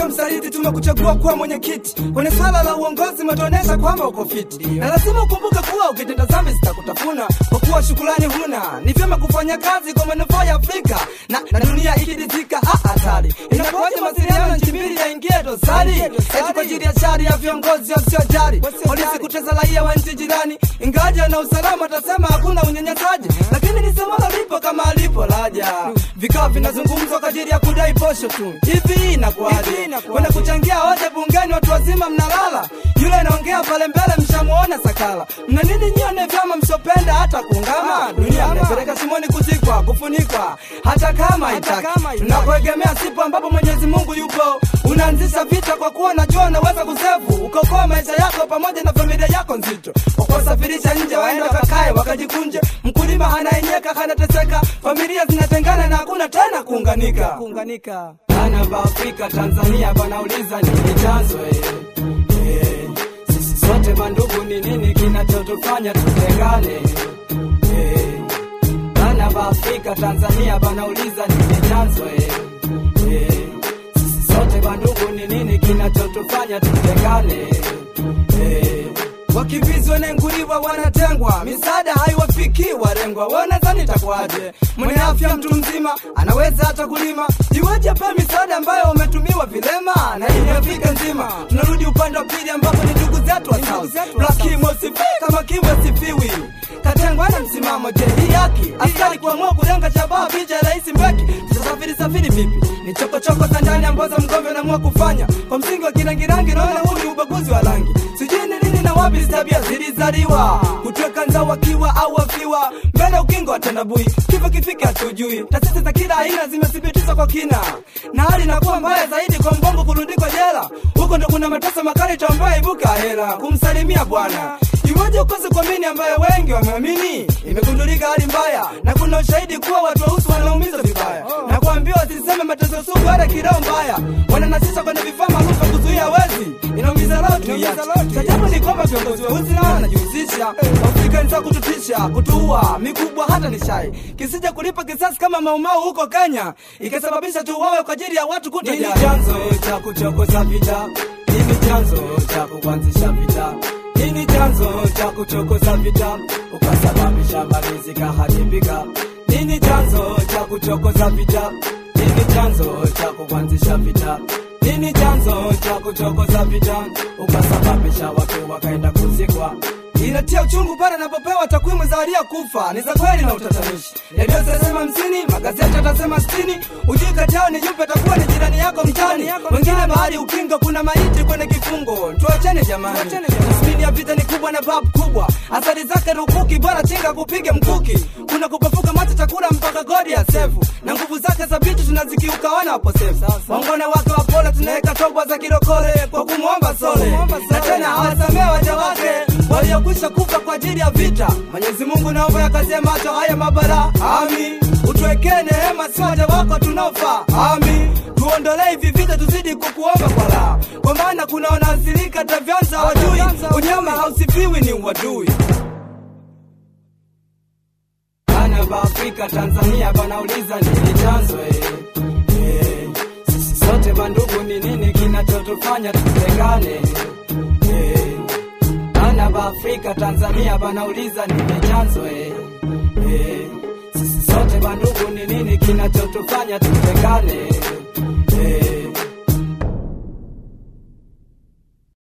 sio msaliti, tumekuchagua kuwa mwenyekiti kwenye swala la uongozi, umetuonesha kwamba uko fiti, na lazima ukumbuke kuwa ukitenda dhambi zitakutafuna, kwa kuwa shukrani huna. Ni vyema kufanya kazi kwa manufaa ya Afrika na, na dunia ikiridhika. Ah, hatari inakuwaje mawasiliano nchi mbili yaingie dosari, eti kwa ajili ya shari ya viongozi wasiojali, polisi kutesa raia wa nchi jirani, ingaja na usalama atasema hakuna unyanyasaji, lakini lisemalo lipo kama alipo laja. Vikao vinazungumzwa kwa ajili ya kudai posho tu. Hivi inakuwaje kwenda kuchangia hoja bungeni, watu wazima mnalala, yule anaongea pale mbele mshamuona sakala. Mna nini nyone vyama msopenda hata kuungama? Dunia mnapeleka shimoni kuzikwa, kufunikwa, hata kama itaki. Tunakuegemea sipo ambapo Mwenyezi Mungu yupo, unaanzisha vita kwa kuwa unajua unaweza kusefu ukaokoa maisha yako pamoja na familia yako nzito, wakuwasafirisha nje waende wakakae wakajikunje. Mkulima anaenyeka anateseka, familia zinatengana na hakuna tena kuunganika. kuunganika. Bana ba Afrika Tanzania banauliza nini chanzo eh? Eh, sisi sote mandugu, ni nini kinachotufanya tutengane eh? Bana ba Afrika Tanzania banauliza nini chanzo eh? Eh, sisi sote bandugu, ni nini kinachotufanya tutengane eh? Wakimbizi wanenguliwa wanatengwa, misaada haiwafikii walengwa. Wanadhani itakuwaje? Mwenye afya mtu mzima anaweza hata kulima, iweje pa misaada ambayo wametumiwa vilema na hii Afrika nzima? Tunarudi upande wa pili ambapo ni ndugu zetu wa South. Lakini sifi kama kimwe sifiwi katengwa na msimamo. Je, hii haki askari kuamua kulenga shabaha picha ya rais Mbeki? Tutasafiri safiri vipi? Ni chokochoko za ndani ambazo mgombe anaamua kufanya kwa msingi wa kirangirangi. Naona huu ni ubaguzi wa rangi, sijui ni nini na wapi tabia zilizaliwa kutweka nza wakiwa au wafiwa mbele ukingo wa tandabui, kifo kifika hatujui. Taasisi za kila aina zimethibitishwa kwa kina, na hali inakuwa mbaya zaidi kwa mbongo kurundikwa jela. Huko ndo kuna mateso makali tambayo ibuka hela kumsalimia bwana Iweje ukose kuamini ambayo wengi wameamini? Imegundulika hali mbaya na kuna ushahidi kuwa watu weusi wanaumizwa vibaya na kuambiwa wasiseme mateso sugu hata kiroho mbaya, wananasisha kwenye vifaa maalum vya kuzuia wezi. Inaumiza roho tu yache. Cha ajabu ni kwamba viongozi weusi nao wanajihusisha Afrika ni za kututisha, kutuua, mikubwa hata ni shai, kisija kulipa kisasi kama maumau huko Kenya, ikasababisha tuuawe kwa ajili ya watu kutojali. Nini chanzo cha kuchokoza vita? Nini chanzo cha kuanzisha vita? Nini chanzo cha kuchokoza vita ukasababisha mali zikaharibika? Nini chanzo cha kuchokoza vita? Nini chanzo cha kuanzisha vita? Nini chanzo cha kuchokoza vita ukasababisha watu wakaenda kuzikwa? Inatia uchungu pale anapopewa takwimu za waliokufa ni za kweli na utatanishi. Redio zitasema hamsini, magazeti yatasema sitini. Ujui kati yao ni yupi atakuwa ni jirani yako mtani, wengine bahari ukingo, kuna maiti kwenye kifungo. Tuachane jamani, tasmini ya vita ni kubwa na babu kubwa, athari zake rukuki, bora chinga kupige mkuki. Kuna kupafuka macho chakula mpaka godi ya sefu, na nguvu zake za vitu tunazikiuka wana waposefu. Wangone wake wapole, tunaweka toba za kirokole kwa kumwomba sole, na tena hawasamee waja wake waliokwisha kufa kwa ajili ya vita. Mwenyezi Mungu naomba yakazie macho haya mabara, ami utuwekee neema, si waja wako tunaofa, ami tuondolee hivi vita, tuzidi kukuomba kwa raha, kwa maana kuna wanaathirika tavyanza wajui, unyama hausifiwi ni uadui. Bana ba Afrika Tanzania banauliza nini chanzo eh? Eh, sisi sote bandugu, ni nini kinachotufanya tutengane eh? Bana ba Afrika Tanzania banauliza nini chanzo eh? Eh, sisi sote bandugu, ni nini kinachotufanya tutengane